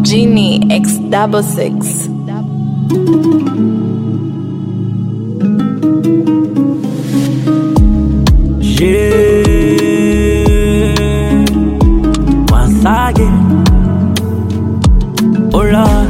Genie X double six. Yeah, once again, oh Lord,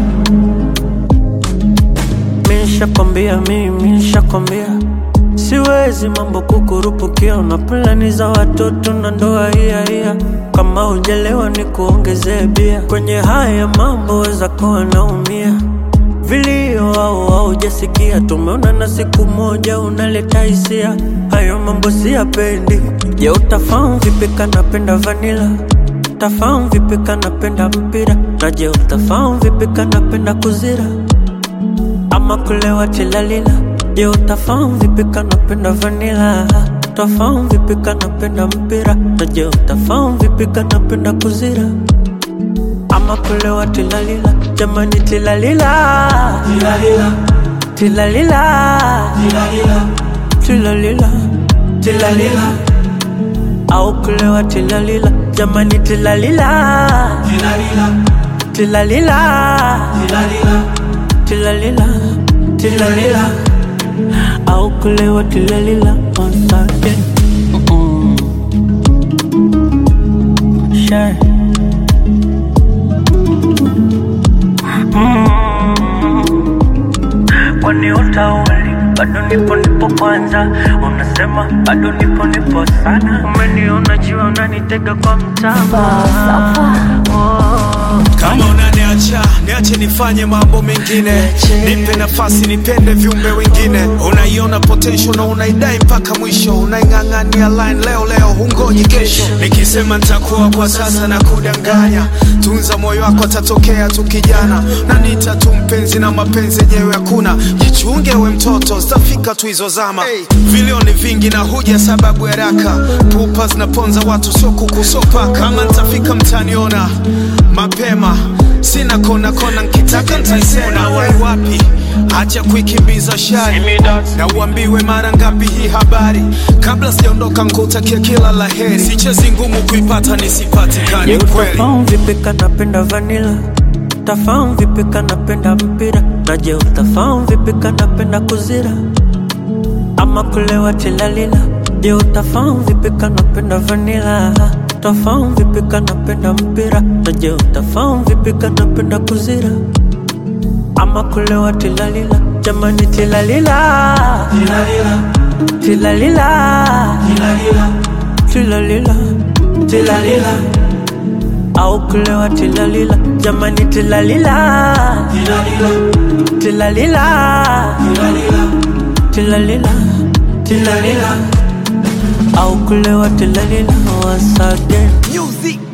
mishakwambia mimi, nishakwambia siwezi mambo kukurupukia, na plani za watoto na ndoa hiya hiya. Kama hujalewa ni kuongezee bia, kwenye haya mambo weza kuwa naumia vilio au haujasikia, tumeona na siku moja unaleta hisia, hayo mambo siyapendi. Je, utafahamu vipi kanapenda vanila? Utafahamu vipi kanapenda mpira? Na je, utafahamu vipi kanapenda kuzira ama kulewa tilalila? Je, utafahamu vipi kanapenda vanila? Utafahamu vipi kanapenda mpira? Na je, utafahamu vipi kanapenda kuzira ama kulewa tilalila? Jamani tilalila, tilalila, tilalila, tilalila, tilalila, au kulewa tilalila? Jamani tilalila, tilalila, tilalila, tilalila, au kulewa tilalila? Once again. Mm-mm. Sure. kwani utauli bado nipo nipo kwanza unasema bado nipo nipo sana umeniona jiwa unanitega kwa mtama oh. kama unaniacha niache nifanye mambo mengine nipe nafasi nipende viumbe wengine unaiona potential na unaidai mpaka mwisho unaing'ang'ania line leo leo hungoji kesho nikisema nitakuwa kwa sasa na kudanganya tunza moyo wako atatokea tu kijana na nita tu mpenzi na mapenzi yenyewe hakuna jichunge we mtoto zitafika tu hizo zama hey. vilioni vingi na huja sababu haraka pupa zinaponza watu sio kukusopa kama nitafika mtaniona mapema sina kona kona nkitaka ntaisema wai wapi acha kuikimbiza shari na uambiwe mara ngapi hii habari kabla sijaondoka nkutakia kila la heri sichezi ngumu kuipata nisipatikani Je, kweli utafahamu vipi kanapenda vanila? Utafahamu vipi kanapenda mpira? Na je, utafahamu vipi kanapenda kuzira ama kulewa tilalila? Je, utafahamu vipi kanapenda vanila? Utafahamu vipi kanapenda mpira? Na je, utafahamu vipi kanapenda kuzira ama kulewa tilalila? Jamani tilalila, tilalila, tilalila, tilalila au kulewa tilalila jamani tilalila tilalila tilalila tilalila au kulewa tilalila once again Music